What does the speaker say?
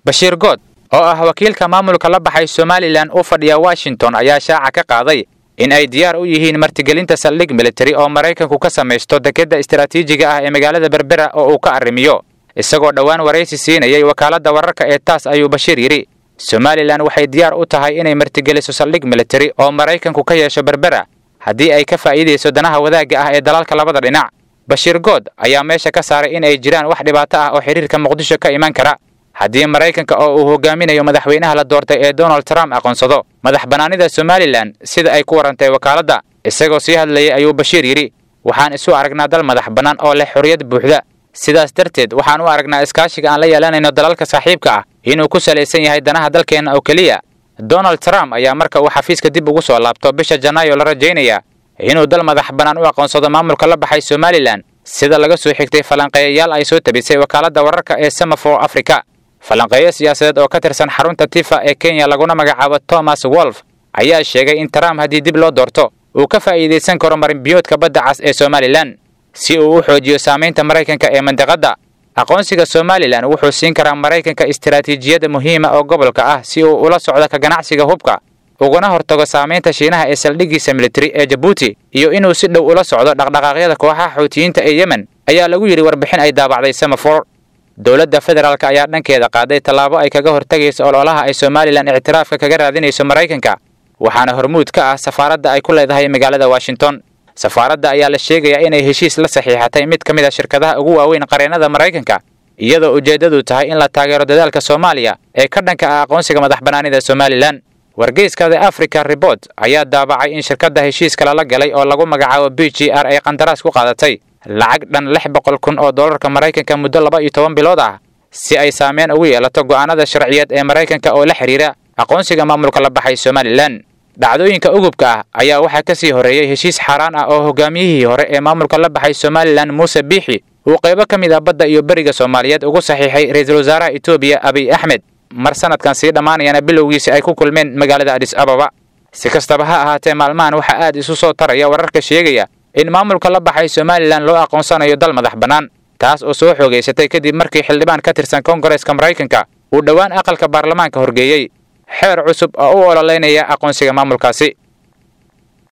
bashiir good oo ah wakiilka maamulka la baxay somalilan u fadhiya washington ayaa shaaca ka qaaday in ay diyaar u yihiin martigelinta saldhig militari oo maraykanku ka samaysto dekedda istaraatiijiga ah ee magaalada berbera oo uu ka arrimiyo isagoo dhowaan waraysi siinayay wakaaladda wararka ee taas ayuu bashiir yidhi somalilan waxay diyaar u tahay inay martigeliso saldhig militari oo maraykanku ka yeesho berbera haddii ay ka faa'iidayso danaha wadaagga ah ee dalalka labada dhinac bashiir good ayaa meesha ka saaray in ay jiraan wax dhibaato ah oo xidhiirka muqdisho ka iman kara haddii maraykanka oo uu hogaaminayo madaxweynaha la doortay ee donald trump aqoonsado madax bannaanida somalilan sida ay ku warantay wakaaladda isagoo sii hadlayay ayuu bashiir yidhi waxaan isu aragnaa dal madax bannaan oo leh xorriyad buuxda sidaas darteed waxaan u aragnaa iskaashiga aan la yeelanayno dalalka saaxiibka ah inuu ku salaysan yahay danaha dalkeenna oo keliya donald trump ayaa marka uu xafiiska dib ugu soo laabto bisha janaayo la rajaynaya inuu dal madax bannaan u aqoonsado maamulka la baxay somalilan sida laga soo xigtay falanqeeyayaal ay soo tabisay wakaaladda wararka ee semafor africa falanqeeyo siyaasadeed oo ka tirsan xarunta tifa ee kenya laguna magacaabo thomas wolf ayaa sheegay in trump haddii dib loo doorto uu ka faa'iidaysan karo marinbiyoodka badda cas ee somalilan si uu u xoojiyo saamaynta maraykanka ee mandiqadda aqoonsiga somalilan wuxuu siin karaa maraykanka istaraatiijiyada muhiima oo gobolka ah si uu ula socdo ka ganacsiga hubka uguna hortago saamaynta shiinaha ee saldhiggiisa militari ee jabuuti iyo inuu si dhow ula socdo dhaqdhaqaaqyada kooxaha xuutiyiinta ee yemen ayaa lagu yidhi warbixin ay daabacday semafor dowladda federaalk ayaa dhankeeda qaaday tallaabo ay kaga hortagayso ololaha ay somalilan ictiraafka kaga raadinayso maraykanka waxaana hormuud ka ah safaaradda ay ku leedahay magaalada washington safaaradda ayaa la sheegayaa inay heshiis la saxiixatay mid ka mid a shirkadaha ugu waaweyn qareennada maraykanka iyadoo ujeeddadu tahay in la taageero dadaalka soomaaliya ee ka dhanka ah aqoonsiga madax bannaanida somalilan wargeyska the africa report ayaa daabacay in shirkadda heshiiska lala galay oo lagu magacaabo b g r ay qandaraas ku qaadatay lacag dhan lix boqol kun oo dollarka maraykanka muddo laba iyo toban bilood ah si ay saameyn ugu yeelato go'aanada sharciyeed ee maraykanka oo la xidhiira aqoonsiga maamulka la baxay somalilan dhacdooyinka ugubka ah ayaa waxaa ka sii horreeyey heshiis xaaraan ah oo hogaamiyihii hore ee maamulka la baxay somalilan muuse biixi uu qaybo ka mid ah badda iyo beriga soomaaliyeed ugu saxiixay ra-iisul wasaaraha etoobiya abiy axmed mar sanadkan sii dhammaanayana bilowgiisi ay ku kulmeen magaalada adis ababa si kastaba ha ahaatee maalmahan waxaa aad isu soo taraya wararka sheegaya in maamulka la baxay somalilan loo aqoonsanayo dal madax bannaan taas oo soo xoogaysatay kadib markii xildhibaan ka tirsan koongareeska maraykanka uu dhowaan aqalka baarlamaanka horgeeyey xeer cusub oo u ololeynaya aqoonsiga maamulkaasi